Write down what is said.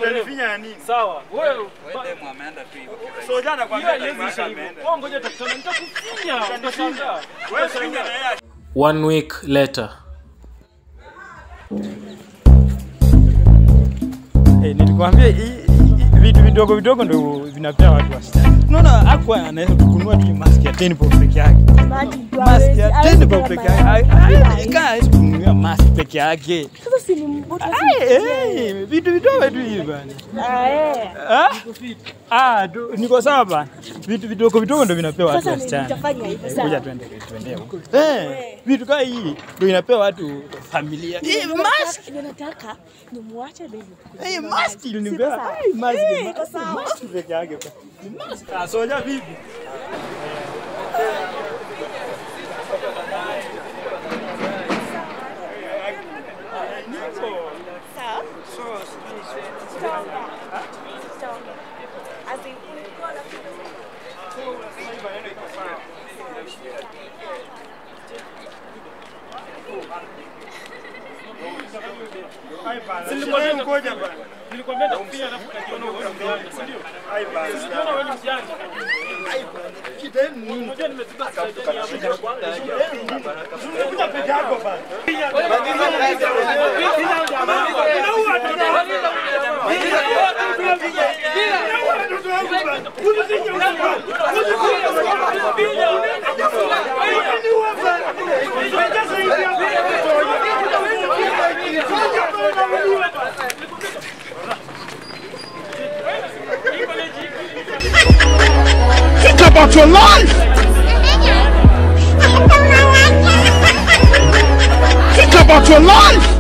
Utanifinya ya nini? Sawa. Wewe Demu ameenda tu hivyo. Soja anakuambia hiyo haiwezi isha hivyo. Wewe ngoja tutakutana nitakufinya. Utashangaa. Wewe finya na yeye. One week later. Eh, nilikwambia hii- hii- vitu vidogo vidogo ndio vinapea watu wasichana. Unaona hakuwa anaweza kununua tu mask ya 10 bob peke yake. Mask ya 10 bob peke yake. Ai- ai- Kaa hawezi kununua mask peke yake. Sasa si ni mbuta Ai, eh, vitu vidogo tu hivi bana. Ah, eh. Ah? Ah, tu- niko sawa bana. Vitu vidogo vidogo ndio vinapewa watu Sasa ni wasichana. nitafanya hivi Kuja sawa. tuende tuende huko. Eh, vitu kama hii ndio inapewa watu familia. Hii mask, Ndio nataka nimwache baby. hii mask ilinipewa. Ai, mask, mask, mask peke yake. bana. Ni mask. Ah, soja vipi? Sawa? Stonga. Stonga. As in, ulikuwa na- Wewe ngoja bana. Nilikwambia nitakufinya alafu ukajiona wewe ni mjanja, si ndio? Ai bana. Unaona wewe ni mjanja. Unajua nimetupa sasa hapo. Kuja peke yako bana. Think about your life. Think about your life.